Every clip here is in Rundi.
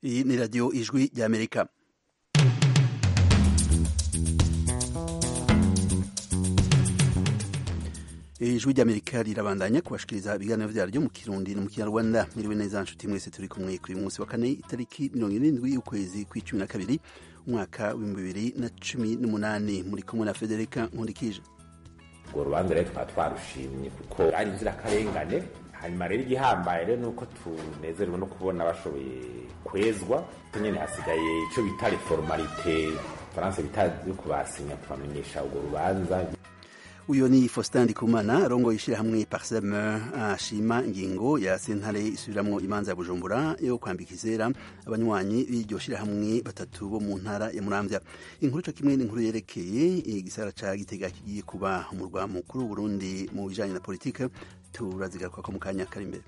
iyi ni radiyo ijwi ry'amerika ijwi ry'amerika rirabandanya kubashikiriza ibiganiro vyaryo mu kirundi no mu kinyarwanda miriwe neza nshuti mwese turi kumwe kuri munsi wa kane itariki mirongo irindwi y'ukwezi kw'icumi na kabiri umwaka w'ibihumbi bibiri na cumi n'umunani muri kumwe na federika nkundikije urwo rubanza rero tukaba twarushimye kuko ari inzirakarengane hanyuma rero igihambaye rero ni uko tunezerewe no kubona bashoboye kwezwa nyine hasigaye icyo bita reformalite faransa bita yo kubasinya kubamenyesha urwo rubanza uyo ni Faustin Ndikumana arongoye ishirahamwe Parsem ashima ingingo ya sentare isubiramwo imanza ya Bujumbura yo kwambika izera abanywanyi b'iryo shirahamwe batatu bo mu ntara ya Muramvya inkuru co kimwe n'inkuru yerekeye igisara ca Gitega kigiye kuba umurwa mukuru w'Uburundi mu bijanye na politike turazigaruka ko mu kanya kari imbere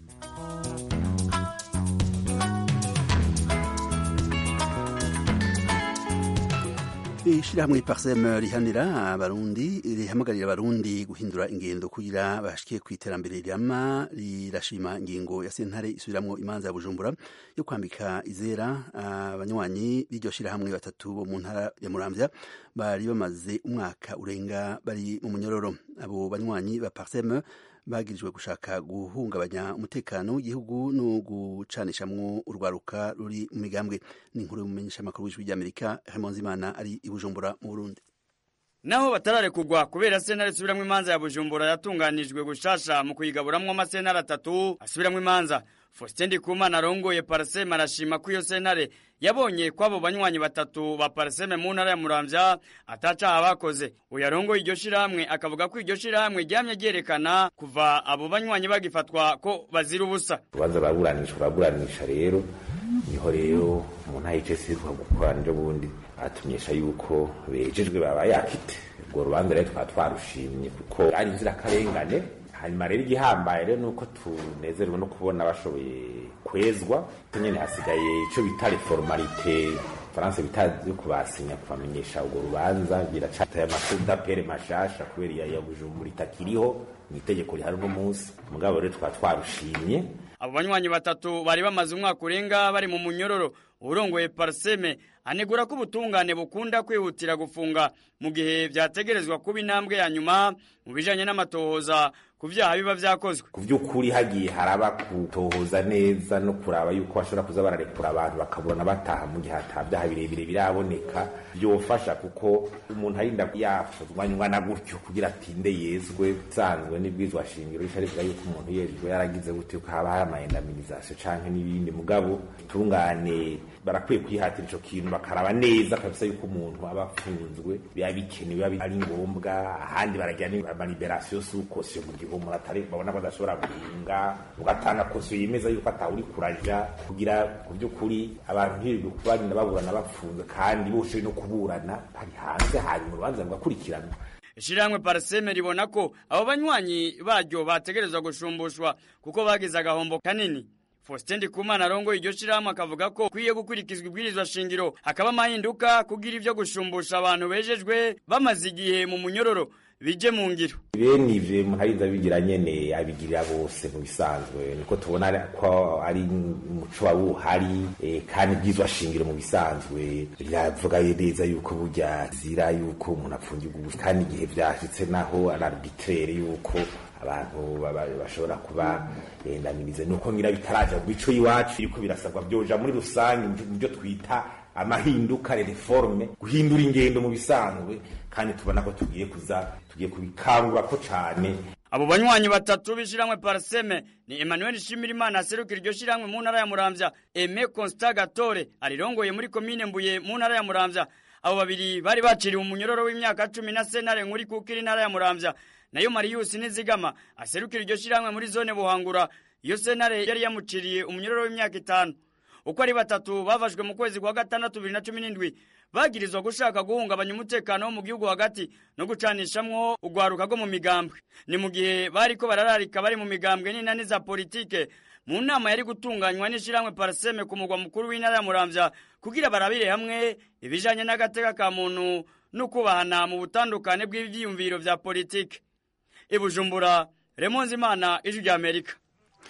ishirahamwe parsem rihanira abarundi rihamagarira abarundi guhindura ingendo kugira bashikiye ku iterambere rirama rirashima ingingo ya sentare isubiramwo imanza ya bujumbura yo kwambika izera abanywanyi b'iryo shirahamwe batatu bo mu ntara ya muramvya bari bamaze umwaka urenga bari mu munyororo abo banywanyi ba parsem bagirijwe gushaka guhungabanya umutekano w'igihugu no gucanishamwo urwaruka ruri mu migambwe ni inkuru y'umumenyesha makuru w'ijwi ry'amerika Raymond Zimana ari i Bujumbura mu Burundi naho batararekugwa kubera sentare isubiramwo imanza ya Bujumbura yatunganijwe gushasha mu kuyigaburamwo amasentare atatu asubiramwo imanza Faustin Ndikumana arongoye Parseme arashima ko iyo sentare yabonye kwabo banywanyi batatu ba Parseme mu ntara ya Muramvya atacaha bakoze uyu arongoye iryo shirahamwe akavuga ko iryo shirahamwe ryamye ryerekana kuva abo banywanyi bagifatwa ko bazira ubusa urubanza baraburanisha baraburanisha rero niho rero umuntu ahicese gukorana ejo bundi atumenyesha yuko bejejwe baba yakite urwo rubanza rero tukaba twarushimye kuko ari inzirakarengane hanyuma rero igihambaye rero ni uko tunezerewe no kubona bashoboye kwezwa nyine hasigaye icyo bita reformalite faransa bita yo kubasinya kubamenyesha urwo rubanza biracataye amakunda pere mashasha kubera iya ya bujumbura itakiriho mu itegeko rihari uno munsi mugabo rero tukaba twarushimye abo banywanyi batatu bari bamaze umwaka urenga bari mu munyororo urongoye parseme anegura ko ubutungane bukunda kwihutira gufunga mu gihe vyategerezwa kuba intambwe ya nyuma mu bijanye n'amatohoza ku vyaha biba vyakozwe ku vy'ukuri hagiye haraba gutohoza neza no kuraba yuko bashobora kuza bararekura abantu bakabona bataha mu gihe ata vyaha birebire biraboneka vyofasha kuko umuntu arinda yafuzwanywa na gutyo kugira atinde yezwe sanzwe n'ibwizwa shingiro rica rivuga yuko umuntu yejwe yaragize gutyo ko haba hari amaendamizasiyo canke n'ibindi mugabo tungane barakwiye kwihatira ico kintu bakaraba neza kabisa yuko umuntu aba afunzwe biba bikenewe biba ari ngombwa ahandi baragira amaliberasiyo sukosiyo mu gihe umuntu atari babona ko adashobora guhinga ugatanga kosiyo yemeza yuko atawuri kuraja kugira ku by'ukuri abantu ntibirirwe kubarinda baburana bapfunze kandi bose no kuburana bari hanze hanyuma urubanza rugakurikiranwa ishirahamwe parseme ribona ko abo banywanyi baryo bategerezwa gushumbushwa kuko bagize agahombo kanini Faustin Ndikumana arongoye iryo shirahamwe akavuga ko kwiye gukurikizwa ibwirizwa shingiro hakaba amahinduka kugira ivyo gushumbusha abantu bejejwe bamaze igihe mu munyororo bije mu ngiro bene ivyo umuntu arinze abigira nyene abigirira bose mu bisanzwe niko tubona ko ari umuco wa uhari e, kandi bwizwa shingiro mu bisanzwe riravuga neza yuko burya zira yuko umuntu apfungirwa ubusa kandi igihe vyashitse naho ari arbitraire yuko abantu bashobora kuba endamirize nuko ngira bitaraja mu bico iwacu biriko birasabwa vyoja muri rusange mu byo twita amahinduka reforme guhindura ingendo mu bisanzwe kandi tubona ko tugiye kuza tugiye kubikangura ko cane abo banywanyi batatu b'ishiramwe parseme ni Emmanuel Shimirimana aserukira iryo shiramwe mu ntara ya Muramvya Aime Constant Gatore arirongoye muri komine Mbuye mu ntara ya Muramvya abo babiri bari baciriwe umunyororo w'imyaka cumi na senare nkuri kukira intara ya Muramvya nayo Marius Nizigama aserukira iryo shiramwe muri zone Buhangura iyo senare yari yamuciriye umunyororo w'imyaka itanu uko ari batatu bafashwe mu kwezi kwa gatandatu bibiri na cumi n'indwi bagirizwa gushaka guhungabanya umutekano wo mu gihugu hagati no gucanishamwo urwaruka rwo mu migambwe ni mu gihe bariko barararika bari mu migambwe n'inani za politike mu nama yari gutunganywa n'ishiramwe parseme ku mugwa mukuru w'intara ya muramvya kugira barabire hamwe ibijanye n'agateka ka muntu no kubahana mu butandukane bw'ivyiyumviro vya politike ibujumbura remonzimana ijwi rya amerika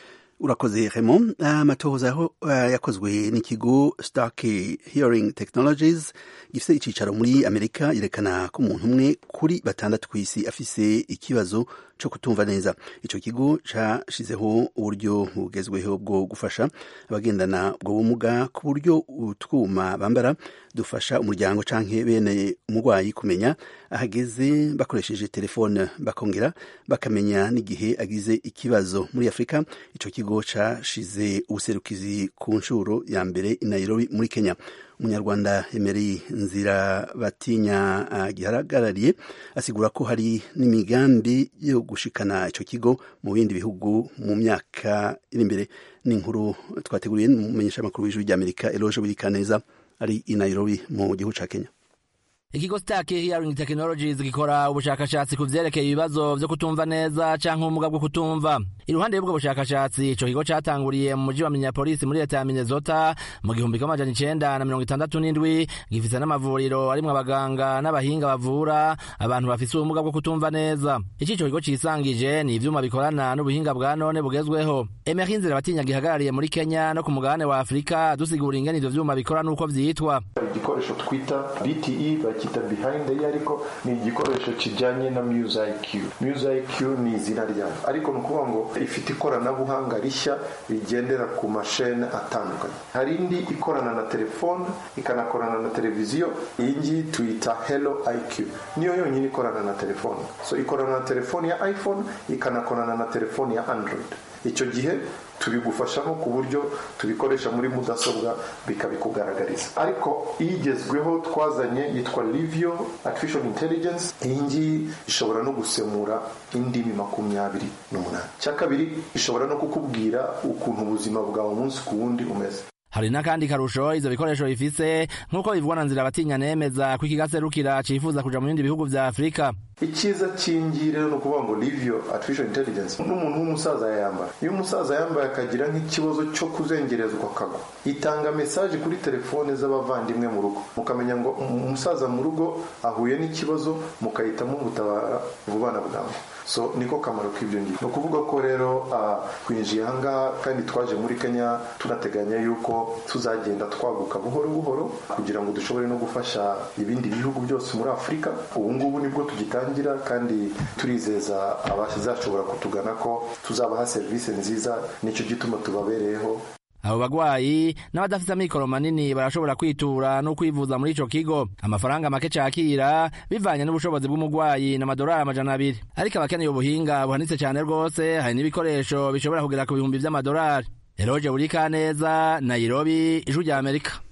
urakoze Raymond amatohoza aho yakozwe n'ikigo Stark Hearing Technologies gifite icicaro muri Amerika yerekana ko umuntu umwe kuri batandatu ku isi afise ikibazo cyo kutumva neza ico kigo cashizeho uburyo bugezweho bwo gufasha abagendana ubwo bumuga ku buryo utwuma bambara dufasha umuryango canke bene umurwayi kumenya ahageze bakoresheje telefone bakongera bakamenya n'igihe agize ikibazo muri Afrika ico kigo cashize ubuserukizi ku nshuro ya mbere i Nairobi muri Kenya umunyarwanda Emery Nzira Batinya gihagarariye asigura ko hari n'imigambi yo gushikana ico kigo mu bindi bihugu mu myaka iri imbere n'inkuru twateguriye n'umumenyesha makuru w'ijwi ry'Amerika Eloge Burikaneza ari i Nairobi mu gihugu ca Kenya ikigo Stark Hearing Technologies gikora ubushakashatsi ku vyerekeye ibibazo vyo kutumva neza canke ubumuga bwo kutumva iruhande y'ubwo bushakashatsi ico kigo catanguriye mu muji wa Minneapolis muri leta ya Minnesota mu gihumbi kimwe amajana icenda na mirongo itandatu n'indwi gifise n'amavuriro arimwo abaganga n'abahinga bavura abantu bafise ubumuga bwo kutumva neza iki ico kigo cisangije ni ivyuma bikorana n'ubuhinga bwa none bugezweho Emery Nzira Batinya gihagarariye muri Kenya no ku mugabane wa Afrika dusigura ingene ivyo vyuma bikora n'uko vyitwa igikoresho twita BTE bakita behind the ariko ni igikoresho kijyanye na Muse IQ Muse IQ ni izina ryayo ariko ni ukuvuga ngo ifite ikoranabuhanga rishya rigendera ku mashene atandukanye hari indi ikorana na telefone ikanakorana na televiziyo iyi ngiyi tuyita Hello IQ niyo yonyine ikorana na telefone so ikorana na telefone ya iPhone ikanakorana na telefone ya Android icyo gihe tubigufashamo ku buryo tubikoresha muri mudasobwa bikabikugaragariza ariko igezweho twazanye yitwa livio artificial intelligence iyi ngiyi ishobora no gusemura indimi makumyabiri n'umunani cya kabiri ishobora no kukubwira ukuntu ubuzima bwawe umunsi ku wundi umeze hari n'akandi karusho ivyo bikoresho bifise nk'uko bivugwa na nzira batinya nemeza ko ikigaserukira cifuza kuja mu bindi bihugu vya afurika icyiza cy'ingi rero ni ukuvuga ngo livio artificial intelligence n'umuntu w'umusaza yayambara iyo umusaza yambaye akagira nk'ikibazo cyo kuzengerezwa akagwa itanga mesaje kuri telefone z'abavandimwe mu rugo mukamenya ngo umusaza mu rugo ahuye n'ikibazo mukahitamo gutabara vuba na bwangu so niko kamaro k'ibyo ngibyo ni ukuvuga ko rero twinjiye ahangaha kandi twaje muri kenya tunateganya yuko tuzagenda twaguka buhoro buhoro kugira ngo dushobore no gufasha ibindi bihugu byose muri afurika ubu ngubu nibwo tugitangira kandi turizeza abazashobora kutugana ko tuzabaha serivisi nziza nicyo gituma tubabereyeho abo bagwayi n'abadafite amikoro manini barashobora kwitura no kwivuza muri ico kigo amafaranga make cakira bivanye n'ubushobozi bw'umugwayi n'amadolari amajana abiri ariko abakeneye ubuhinga buhanitse cane rwose hari n'ibikoresho bishobora kugera ku bihumbi vy'amadolari eroje burikaneza nairobi ijwi rya amerika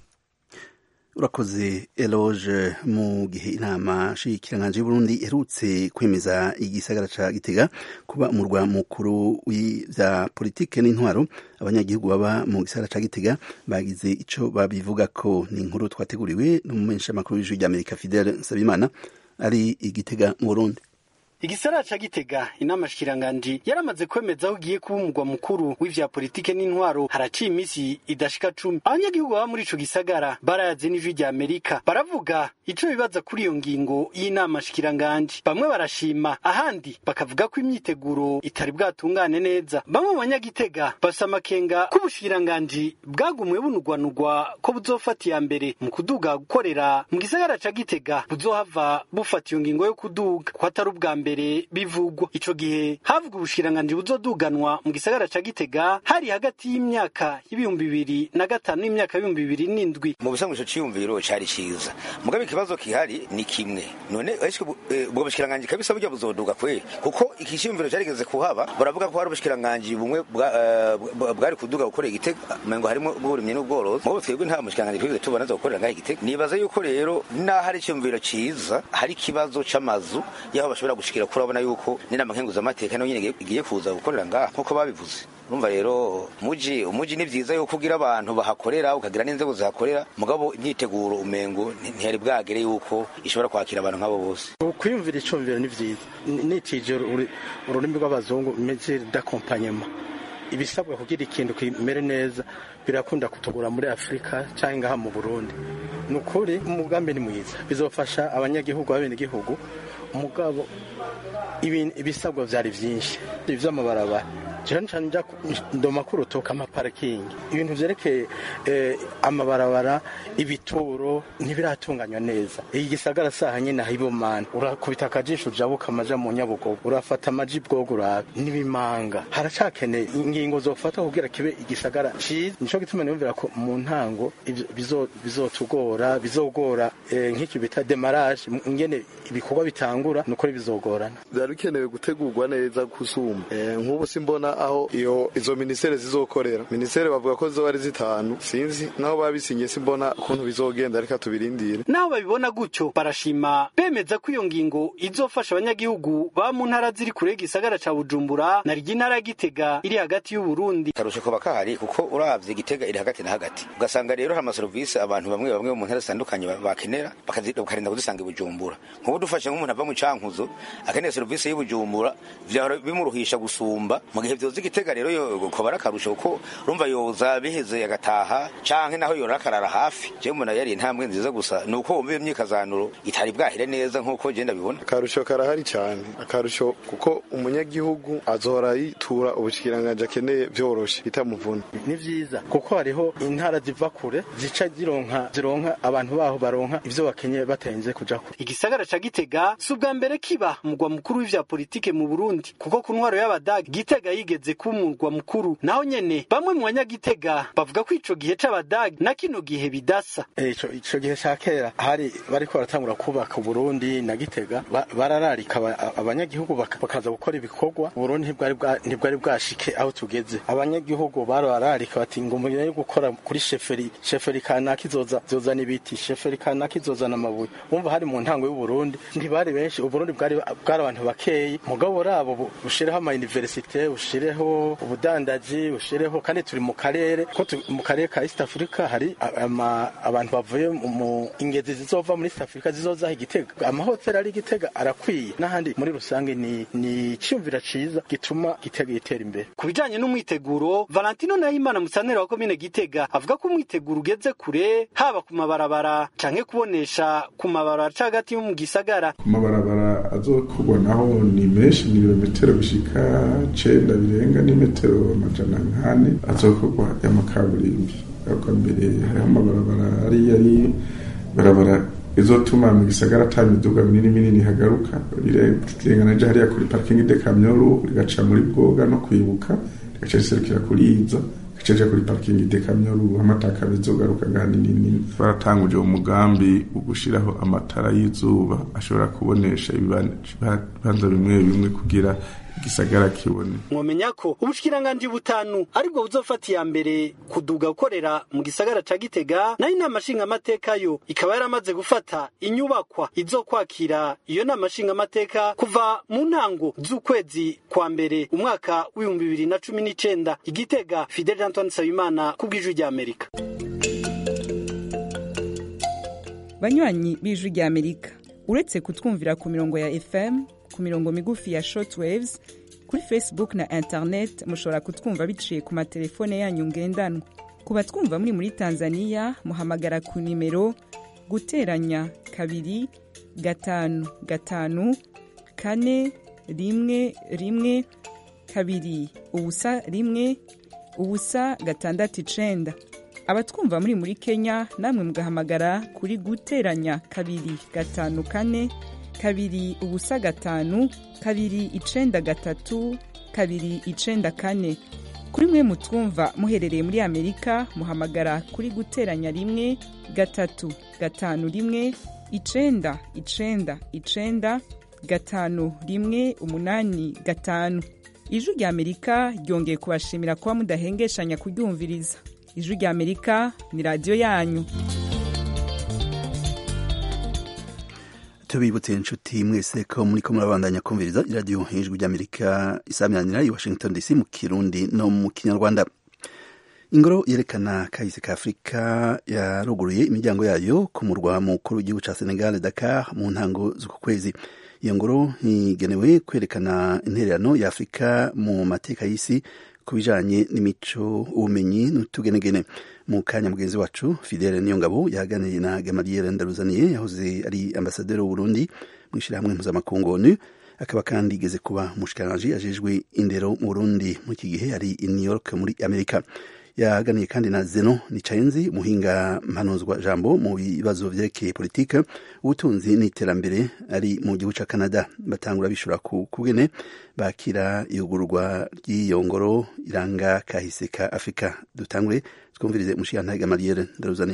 urakoze eloge mu gihe inama nshikiranganje y'uburundi iherutse kwemeza igisagara ca gitega kuba umurwa mukuru w'ivya politike n'intwaro abanyagihugu baba mu gisagara ca gitega bagize ico babivuga ko ni inkuru twateguriwe n'umumenyesha makuru w'ijwi ry'amerika fidele nsabimana ari igitega mu burundi igisara ca gitega inama shikiranganji yaramaze kwemeza aho ugiye kuba umugwa mukuru w'ivya politike n'intwaro haraciye imisi idashika cumi abanyagihugu baba muri ico gisagara barayaze n'ijwi rya amerika baravuga ico bibaza kuri iyo ngingo y'inama shikiranganji bamwe barashima ahandi bakavuga ko imyiteguro itari bwatungane neza bamwe mu banyagitega bafise amakenga ko ubushikiranganji bwagumwe bunugwanugwa ko buzofata iya mbere mu kuduga gukorera mu gisagara ca gitega buzohava bufata iyo ngingo yo kuduga ko atari ubwa mbere mbere bivugwa ico gihe havuga ubushikiranganji buzoduganwa mu gisagara ca Gitega hari hagati y'imyaka y'ibihumbi bibiri na gatanu n'imyaka y'ibihumbi bibiri n'indwi mu busanzwe ico ciyumviro cari ciza mugabe ikibazo kihari ni kimwe none ariko ubwo bushikiranganji kabisa burya buzoduga kweli kuko iki ciyumviro carigeze kuhaba baravuga ko hari ubushikiranganji bumwe bwari kuduga gukorera Gitega mengo harimo ubw'uburimyi n'ubworozi mubo twebwe nta mushikiranganji twigeze tubona zo gukorera ngaho Gitega nibaza yuko rero naho hari iciyumviro ciza hari ikibazo c'amazu yaho bashobora gushikira kuri urabona yuko n'inama nkenguzamateka nayo nyine igiye kuza gukorera ngaha nk'uko babivuze urumva rero umuji umuji ni vyiza yuko ugira abantu bahakorera ukagira n'inzego zihakorera mugabo imyiteguro umengo ntiyari bwagere yuko ishobora kwakira abantu nk'abo bose kwiyumvira icumviro ni vyiza nitije ururimi rw'abazungu mesure d'accompagnement ibisabwa kugira ikintu kimere neza birakunda kutugura muri afurika cyangwa ngaha mu burundi ni ukuri umugambi ni mwiza bizofasha abanyagihugu b'abenegihugu umugabo ibisabwa byari byinshi iby'amabarabara jewe nca nja ku- ndoma kurutoka amaparikingi ibintu vyerekeye eh, amabarabara ibituro ntibiratunganywa neza iyi gisagara saha nyene ahibomana urakubita akajisho ujabuka amaja mu nyabugogo urafata amaji bwogo urabe n'ibimanga haracakeneye ingingo zofata kugira kibe igisagara ciza nico gituma niyumvira ko mu ntango ivyo bizo- bizotugora bizogora eh, nk'iki bita demarage ingene ibikorwa bitangura nukuri bizogorana byari bikenewe gutegurwa neza gusumba Eh, nk'ubu simbona aho iyo izo minisiteri zizokorera minisiteri bavuga ko zizoba ari zitanu sinzi naho babisinye simbona ukuntu bizogenda reka tubirindire naho babibona gutyo barashima bemeza ko iyo ngingo izofasha abanyagihugu baba mu ntara ziri kure y'igisagara ca bujumbura na ry'intara ya gitega iri hagati y'uburundi karusho kaba kahari kuko uravye gitega iri hagati na hagati ugasanga rero hari amaserivisi abantu bamwe bamwe mu ntara zitandukanye ba- bakenera bakazi- bakarinda kuzisanga i bujumbura nk'ubu dufashe nk'umuntu ava mu cankuzo akeneye serivisi y'i bujumbura vyahora bimuruhisha gusumba mu gihe vyoza igitega rero yo- koba ari akarusho kuko urumva yoza biheze agataha canke naho yorora akarara hafi jewe mbona yari intambwe nziza gusa ni uko wumva iyo myikazanuro itari bwahire neza nk'uko je ndabibona akarusho karahari cyane akarusho kuko umunyagihugu azohora yitura ubushikiranganje akeneye vyoroshe bitamuvuna ni vyiza kuko hariho intara ziva kure zica zironka zironka abantu baho baronka ivyo bakenye batarinze kuja kure igisagara ca gitega si ubwa mbere kiba umugwa mukuru w'ivya politike mu burundi kuko ku ntwaro y'abadagi gitega yigeze kuba umurwa mukuru naho nyene bamwe mu banyagitega bavuga ko ico gihe c'abadagi na kino gihe bidasa Eh, ico ico gihe ca kera hari bariko baratangura kubaka uburundi na gitega ba- barararika aba- abanyagihugu baka- bakaza gukora ibikorwa uburundi ntibwari bwa- ntibwari bwashike aho tugeze abanyagihugu barararika bati ngo umurimo yo gukora kuri sheferi sheferi kanaka izoza zozana ibiti sheferi kanaka izozana amabuye wumva hari mu ntango y'uburundi ntibari benshi uburundi bwari bwari abantu bakeyi mugabo rabo bu- bushireho ama universite bushireho ubudandaji bushireho kandi turi mu karere ko tu- mu karere ka East Africa hari a- ama- abantu bavuye mu- mu ingezi zizova muri East Africa zizoza igitega amahoteli ari igitega arakwiye n'ahandi muri rusange ni ni cyumvira ciza gituma gitega gitera imbere ku bijanye n'umwiteguro valentino nahimana musantere wa komine gitega avuga ko umwiteguro ugeze kure haba ku mabarabara canke kubonesha ku mabarabara ca hagati yo mu gisagara ku mabarabara azokorwa naho ni menshi ni ibirometero bishika cenda birenga n'imetero amajana nkane azokorwa y'amakaburimbi ariko mbere hariho amabarabara ari yari barabara izotuma mu gisagara ata miduga minini minini hagaruka rirengana rija hariya kuri parking de kamyoru rigaca muri bwoga no kwibuka rigaca riserukira kuri iza rigaca rija kuri parking de kamyoru amataka bizogaruka ngani nini baratanguje umugambi wo gushiraho amatara y'izuba ashobora kubonesha ibibanza bimwe bimwe kugira igisagara kibone mwomenya ko ubushikiranganji butanu aribwo buzofata iya mbere kuduga gukorera mu gisagara ca gitega nayo inama nshingamateka yo ikaba yaramaze gufata inyubakwa izokwakira iyo nama nshingamateka kuva mu ntango z'ukwezi kwa mbere umwaka w'ibihumbi bibiri na cumi n'icenda igitega fidel antoine nsabimana ku bw'ijwi ry'amerika banywanyi b'ijwi ry'amerika uretse kutwumvira ku mirongo ya fm ku mirongo migufi ya shortwaves kuri facebook na internet mushobora kutwumva biciye ku matelefone yanyu ngendanwa ku batwumva muri muri tanzania muhamagara ku nimero guteranya kabiri gatanu gatanu kane rimwe rimwe kabiri ubusa rimwe ubusa gatandatu icenda abatwumva muri muri kenya namwe mugahamagara kuri guteranya kabiri gatanu kane kabiri ubusa gatanu kabiri icenda gatatu kabiri icenda kane kuri mwe mutwumva muherereye muri amerika muhamagara kuri guteranya rimwe gatatu gatanu rimwe icenda icenda icenda gatanu rimwe umunani gatanu ijwi rya amerika ryongeye kubashimira kuba mudahengeshanya kuryumviriza ijwi rya amerika ni radiyo yanyu tubibutse inshuti mwese ko muri ko murabandanya kumviriza iradiyo ijwi ry'amerika isaminanira i washington dc mu kirundi no mu kinyarwanda ingoro yerekana kahise ka afurika yaruguruye imiryango yayo ku murwa mukuru w'igihugu cya senegal dakar mu ntango z'uku kwezi iyo ngoro ntigenewe kwerekana intererano ya afurika mu mateka y'isi ku bijanye n'imico ubumenyi n'utugenegene mu kanya mugenzi wacu fidele niyongabo yaganiriye na gamaliel ndaruzaniye yahoze ari ambasaderi w'uburundi mu ishyirahamwe mpuzamakungu onu akaba kandi igeze kuba umushikiranganji ajejwe indero mu burundi muri iki gihe ari i new york muri amerika yaganiye kandi na zeno nicayenzi umuhinga mpanuzwa jambo mu bibazo vyerekeye politike ubutunzi n'iterambere ari mu gihugu ca canada batangura bishura ku kugene bakira iyugururwa ry'iyo ngoro iranga kahise ka afurika dutangure twumvirize umushikirantahe gamaliere ndaruzaniye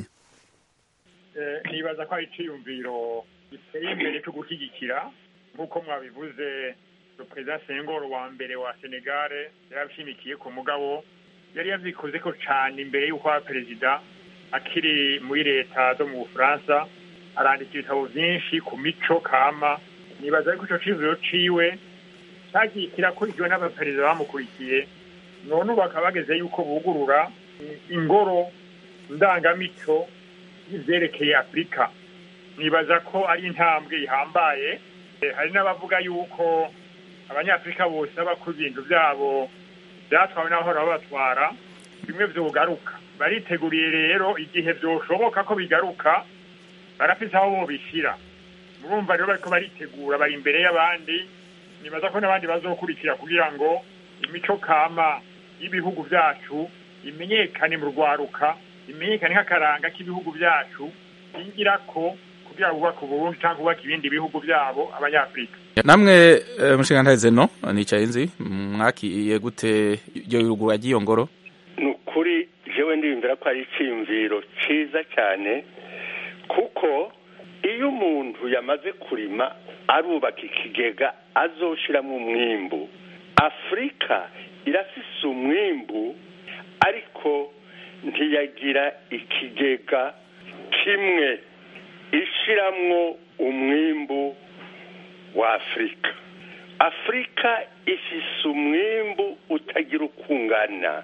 nibaza ko ari iciyumviro giteye imbere cyo gushyigikira nk'uko mwabivuze perezida sengoro wa mbere wa senegare yarabishimikiye ku mugabo yari yavyikoze ko cane imbere y'uko aba perezida akiri muri leta zo mu bufaransa arandika ibitabo vyinshi ku mico kama nibaza yuko ico ciyumviro ciwe cagiye kirakurikiwe n'abaperezida bamukurikiye none ubu bakaba bageze yuko bugurura ingoro ndangamico y'ivyerekeye afurika nibaza ko ari intambwe ihambaye hari n'abavuga yuko abanyafurika bose baba ku ibintu vyabo byatwawe n'abahora babatwara bimwe vyogaruka bariteguriye rero igihe vyoshoboka ko bigaruka barafise aho bobishira murumva rero bariko baritegura bari imbere y'abandi nibaza ko n'abandi bazokurikira kugira ngo imico kama y'ibihugu vyacu imenyekane mu rwaruka imenyekane nk'akaranga k'ibihugu vyacu bigirako kugira bubaka uburundi canke bubaka ibindi bihugu vyabo abanyafurika namwe mushingantahe zeno nicaye nzi mwakiye gute iryo ruguru ry'iyo ngoro ni ukuri jewe ndiyumvira ko ari iciyumviro ciza cyane kuko iyo umuntu yamaze kurima arubaka ikigega azoshiramwo umwimbu afurika irafise umwimbu ariko ntiyagira ikigega kimwe ishiramwo umwimbu wa afurika afurika ifise umwimbu utagira ukungana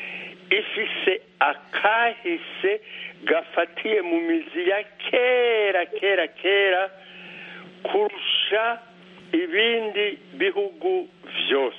ifise akahise gafatiye mu mizi ya kera kera kera kurusha ibindi bihugu vyose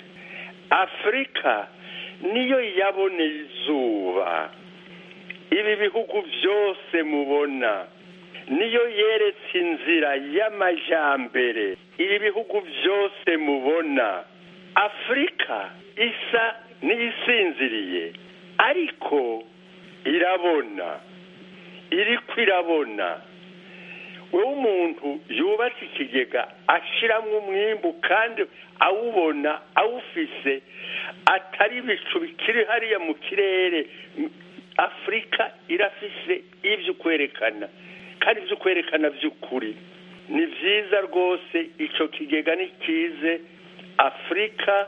afurika niyo yaboneye izuba ibi bihugu vyose mubona niyo yeretse inzira y'amajambere ibi bihugu byose mubona afurika isa n'iyisinziriye ariko irabona iriko irabona wowe umuntu yubatse ikigega ashiramwo umwimbu kandi awubona awufise atari ibicu bikiri hariya mu kirere afurika irafise ibyo kwerekana kandi ibyo kwerekana by'ukuri ni byiza rwose icyo kigega ni kize afurika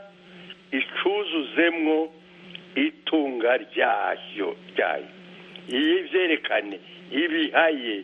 icuzuzemwo itunga ryayo ryayo iyi byerekane ibihaye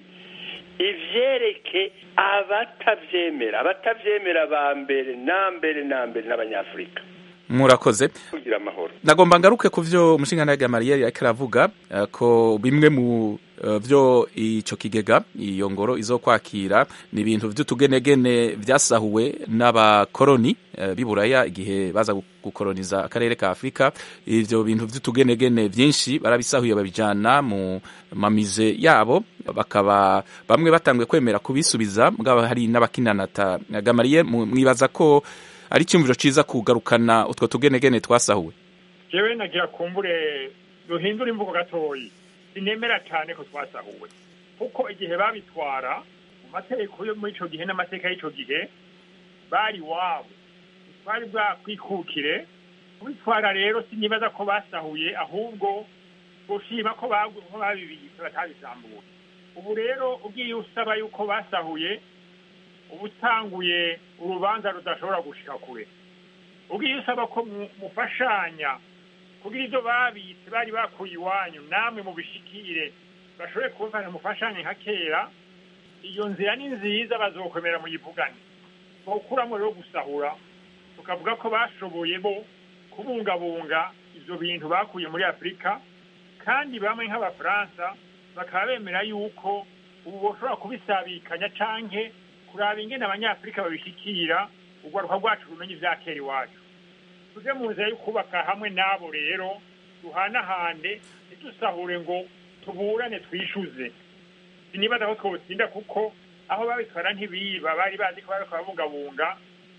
ibyereke abatabyemera abatabyemera ba mbere na mbere na mbere n'abanyafurika murakoze kugira amahoro nagomba ngaruke ku byo umushinga mariyeri ariko aravuga ko bimwe mu byo icyo kigega iyo ngoro izo kwakira ni ibintu by'utugenegene byasahuwe n'abakoroni b'iburaya igihe baza gukoroniza akarere ka afurika ibyo bintu by'utugenegene byinshi barabisahuye babijyana mu mamize yabo bakaba bamwe batangiye kwemera kubisubiza mugabo hari n'abakinanata gamariye mwibaza ko ari icyumviro cyiza kugarukana utwo tugenegene twasahuwe yewe nagira kumbure duhindura imvugo gatoyi sinemera cyane ko twasahuwe kuko igihe babitwara mu mategeko yo muri icyo gihe n'amateka y'icyo gihe bari iwabo bari bwakwikukire kubitwara rero sinibaza ko basahuye ahubwo gushima ko babibitse batabisambuye ubu rero ugiye usaba yuko basahuye uba utanguye urubanza rudashobora gushika kure ugiye usaba ko mufashanya kugira ibyo babitse bari bakuye iwanyu namwe mubishikire bashoboye kubafasha mufashanye nka kera iyo nzira ni nziza bazokomera muyivugane bawukuramo rero gusahura tukavuga ko bashoboye bo kubungabunga ibyo bintu bakuye muri afurika kandi bamwe nk'abafaransa bakaba bemera yuko ubu bashobora kubisabikanya canke kuraba ingene abanyafurika babishikira urwaruka rwacu rumenye ivya kera iwacu tuje mu nzira yo kubaka hamwe n'abo rero duhanahande ntidusahure ngo tuburane twishuze sinibaza ko twotsinda kuko aho babitwara ntibiba bari bazi ko bariko babungabunga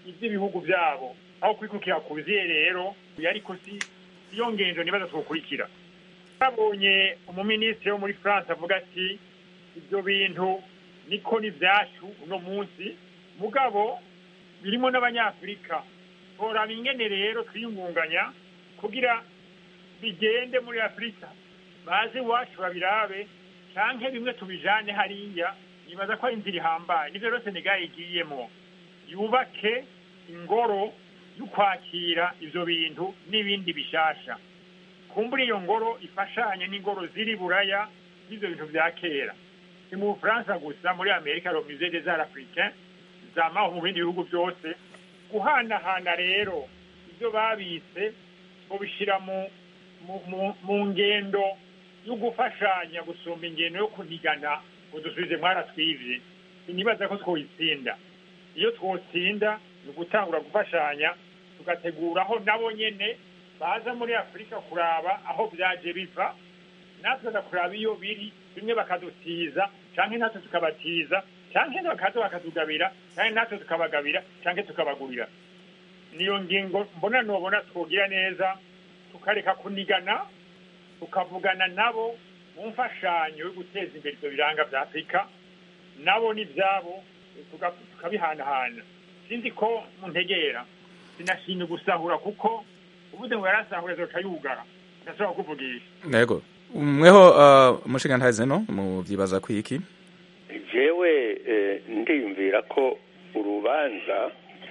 iby'ibihugu byabo aho kwikukira kuziye rero ariko si iyo ngendo nibaza twokurikira babonye umuminisitiri wo muri france avuga ati ibyo bintu niko ni byacu uno munsi mugabo birimo n'abanyafurika toraba ingene rero twiyungunganya kugira bigende muri afurika baze iwacu babirabe canke bimwe tubijane hariya nibaza ko ari inzira ihambaye nivyo rero senegal igiyemwo yubake ingoro y'ukwakira ivyo bintu n'ibindi bishasha kumbura iyo ngoro ifashanye n'ingoro ziri buraya z'ivyo bintu vya kera si mu bufaransa gusa muri amerika le musée des arts africains zamaho mu bindi bihugu byose guhanahana rero ibyo babitse mubishyira mu mu ngendo yo gufashanya gusumba ingendo yo kunigana ngo dusubize mwaratwivye sinibaza ko twoyitsinda iyo twotsinda ni ugutangura gufashanya tugateguraho nabo nyene baza muri afurika kuraba aho byaje biva natwe kuraba iyo biri bimwe bakadutiza canke natwe tukabatiza canke bakaza bakatugabira canke natwe tukabagabira canke tukabagurira niyo ngingo mbona nobona twogira neza tukareka kunigana tukavugana nabo mu mfashanyo yo guteza imbere ibyo biranga vya afurika nabo n'ivyabo tukabihanahana sinzi ko muntegera sinashimye gusahura kuko ubuze ngo yarasahura azoca yugara ndashobora kuvugisha ntego mweho umushingantahe zeno muvyibaza kwiki jewe ndiyumvira ko urubanza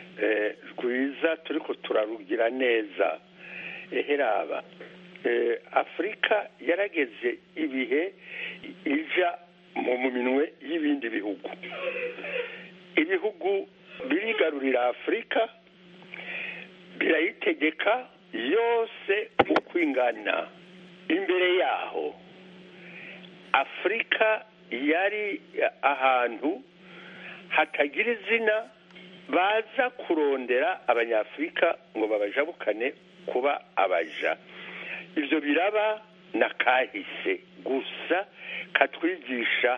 rwiza turiko turarugira neza eheraba afurika yarageze ibihe ija mu minwe y'ibindi bihugu ibihugu birigarurira afurika birayitegeka yose uko ingana imbere yaho afurika yari ahantu hatagira izina baza kurondera abanyafurika ngo babajabukane kuba abaja ibyo biraba na kahise gusa katwigisha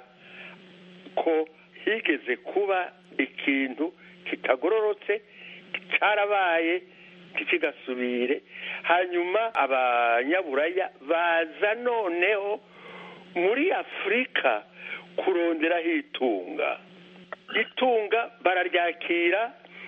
ko higeze kuba ikintu kitagororotse cyarabaye ntikigasubire hanyuma abanyaburaya baza noneho muri afurika kuronderaho itunga itunga bararyakira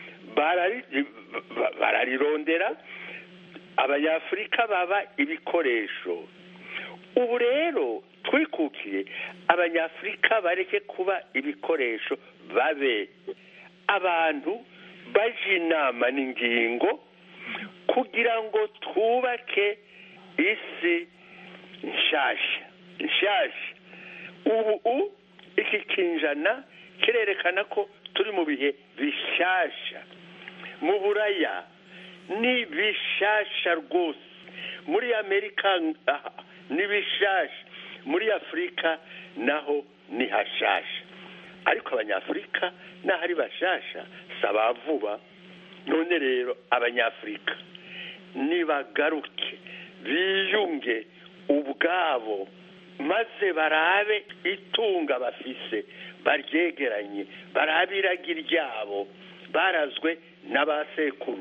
bararirondera abanyafurika baba ibikoresho ubu rero twikukiye abanyafurika bareke kuba ibikoresho babe abantu baje inama n'ingingo kugira ngo twubake isi nshasha nshasha ubu iki kinjana kirerekana ko turi mu bihe bishasha mu buraya ni bishasha rwose muri amerika ni bishasha muri afurika naho ni hashasha ariko abanyafurika naho ari bashasha si abavuba none rero abanyafurika nibagaruke biyunge ubwabo maze barabe itunga bafise baryegeranye barabe iragi ryabo barazwe n'abasekuru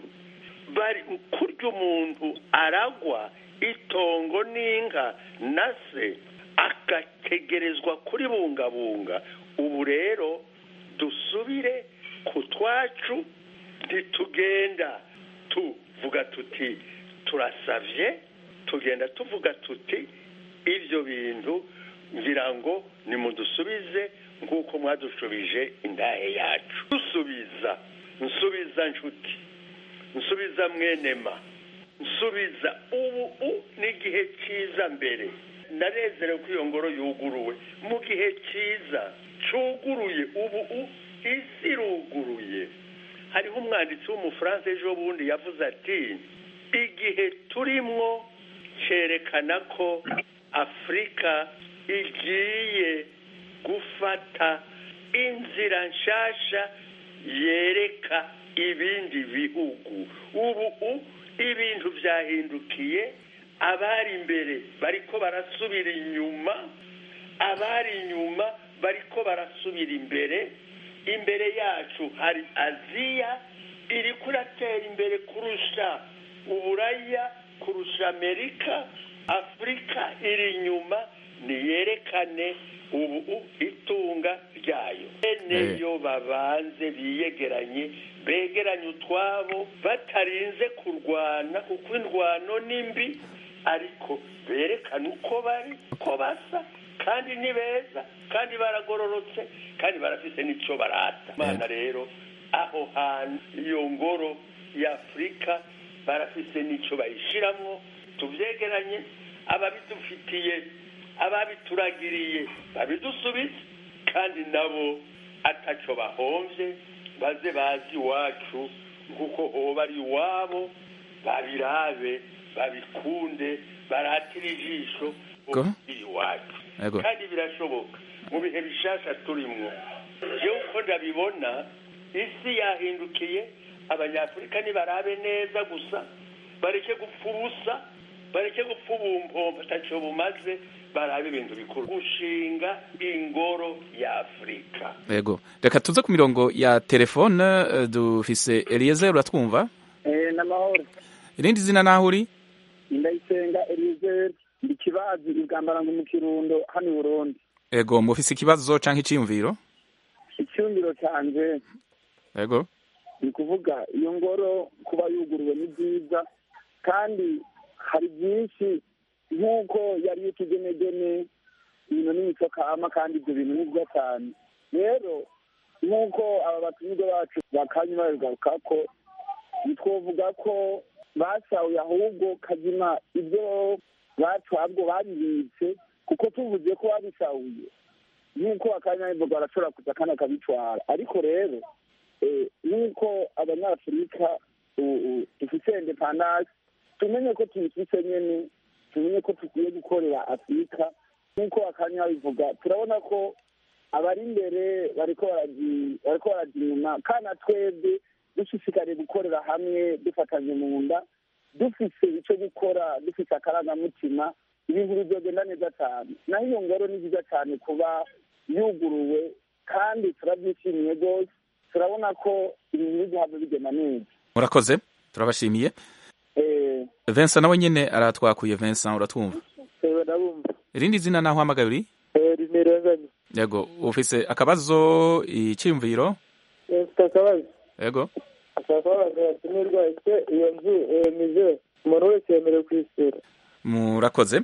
kurya umuntu aragwa itongo n'inka na se agategerezwa kuribungabunga ubu rero dusubire ku twacu ntitugenda tuvuga tuti turasavye tugenda tuvuga tuti ibyo bintu ngira ngo nimudusubize nk'uko mwadushubije indahe yacu dusubiza nsubiza nshuti nsubiza mwenema nsubiza ubu n'igihe cyiza mbere ndanezerewe ko iyo ngoro yuguruwe mu gihe cyiza cuguruye ubu isi iruguruye hariho umwanditsi w'umufaransa ejo bundi yavuze ati igihe turimwo cyerekana ko afurika igiye gufata inzira nshasha yereka ibindi bihugu ubu ibintu byahindukiye abari imbere bariko barasubira inyuma abari inyuma bariko barasubira imbere imbere yacu hari aziya iri kuratera imbere kurusha uburaya kurusha amerika afurika iri inyuma niyerekane ubu itunga ryayo bene yo babanze biyegeranye begeranye utwabo batarinze kurwana kuko indwano ni mbi ariko berekana uko bari ko basa kandi ni beza kandi baragororotse kandi barafise n'icyo barata imana rero aho hantu iyo ngoro y'afurika barafise n'icyo bayishiramwo tubyegeranye ababidufitiye ababituragiriye babidusubize kandi nabo ataco bahomvye baze bazi iwacu nk'uko hoba ari iwabo babirabe babikunde baratire ijisho iri iwacu kandi birashoboka mu bihe bishasha turimwo jewe uko ndabibona isi yahindukiye abanyafurika nibarabe neza gusa bareke gupfa ubusa bareke gupfa ubumpombo ataco bumaze barabe ibintu bikuru gushinga ingoro ya afurika yego reka tuze ku mirongo ya telefone uh, dufise eliezer uratwumva eh namahoro irindi zina naho uri ndayisenga eliezer ndi kibazi igambara ngo mu kirundo hano i burundi yego mufise ikibazo canke iciyumviro icyumviro canje yego ni kuvuga iyo ngoro kuba yuguruwe ni byiza kandi hari byinshi nk'uko yari y'utugenegene ibintu n'imico kama kandi ibyo bintu ni byiza cyane rero nk'uko aba batumirwa bacu bakanya babigaruka ko ntitwovuga ko basahuye ahubwo kazima ibyo bacu ahubwo babibitse kuko tuvuze ko babisahuye nk'uko akanya bivuga barashobora kuza kandi akabitwara ariko rero nk'uko abanyafurika dufite indepandanse tumenye ko tuyifite nyine tumenye ko tukwiye gukorera afurika nk'uko akanya bivuga turabona ko abari imbere bariko barajya inyuma kandi twebwe dushishikariye gukorera hamwe dufatanye mu nda dufise icyo gukora dufite akarangamutima ibintu bizogenda neza cyane naho iyo ngoro ni byiza cyane kuba yuguruwe kandi turabyishimiye rwose turabona ko ibintu bigihabwa bigenda neza murakoze turabashimiye Vincent nawe nyine aratwakuye Vincent uratwumva ndabumva irindi zina naho uhamagaye uri rimerenganye yego ufise akabazo icyiyumviro mfite akabazo yego ashaka kubabaza yatumirwa ese iyo nzu mize umuntu wese yemerewe kwisura murakoze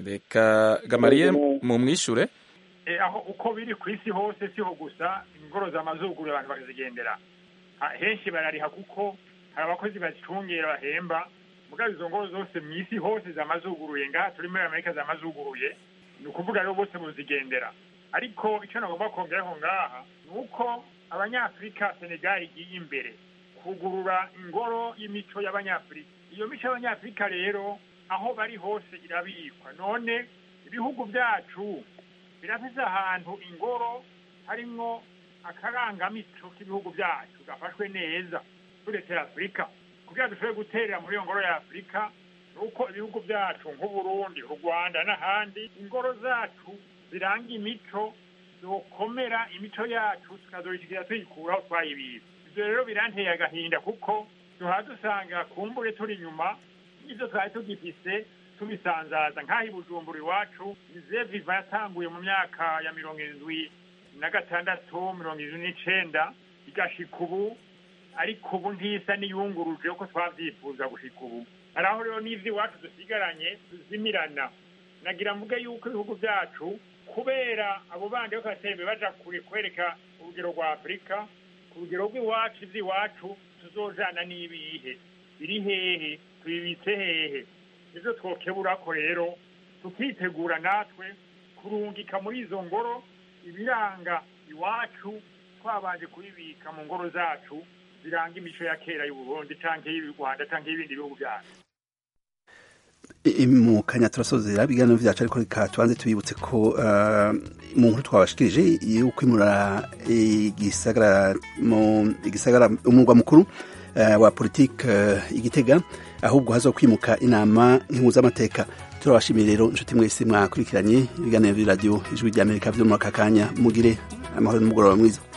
reka gamariye mumwishure aho uko biri ku isi hose siho gusa ingoro z'amazuguru abantu bakazigendera henshi barariha kuko hari abakozi bazicungera bahemba mugabo izo ngoro zose mu isi hose zamazuguruye ngaha turi muri amerika zamazuguruye ni ukuvuga rero bose muzigendera ariko icyo nagomba kongeraho ngaha ni uko abanyafurika senegal igiye imbere kugurura ingoro y'imico y'abanyafurika iyo mico y'abanyafurika rero aho bari hose irabikwa none ibihugu byacu birafise ahantu ingoro harimwo akarangamico k'ibihugu byacu gafashwe neza turetera afurika kugira dushobore guterera muri iyo ngoro ya afurika ni uko ibihugu byacu nk'uburundi u rwanda n'ahandi ingoro zacu ziranga imico zokomera imico yacu tukazorishikira tuyikuraho twayibitse ibyo rero biranteye agahinda kuko duhora dusanga kumbure turi inyuma n'ibyo twari tugifise tubisanzaza nk'aho i bujumbura iwacu ize viva yatanguye mu myaka ya mirongo irindwi na gatandatu mirongo irindwi n'icenda igashika ubu ariko ubu ntisa n'iyunguruje uko twavyifuza gushika ubu hari aho rero n'ivyo iwacu dusigaranye tuzimirana nagira mvuge yuko ibihugu byacu kubera abo bandi bariko baratera imbere baja kure kwereka urugero rwa afurika ku rugero rw'iwacu ivy'iwacu tuzojana n'ibihe biri hehe tubibitse hehe ivyo twokeburako rero tukitegura natwe kurungika muri izo ngoro ibiranga iwacu twabanje kubibika mu ngoro zacu ziranga imico ya kera y'uburundi canke y'u rwanda canke y'ibindi bihugu byacu mu kanya turasozera ibiganiro vyacu ariko reka tubanze tubibutse ko uh, mu nkuru twabashikirije y'ukwimura igisagara mu igisagara umurwa mukuru uh, wa politike uh, igitega ahubwo hazokwimuka inama nk'impuzamateka turabashimiye rero inshuti mwese mwakurikiranye ibiganiro by'iradiyo ijwi ry'amerika vyo muri aka kanya mugire amahoro n'umugoroba mwiza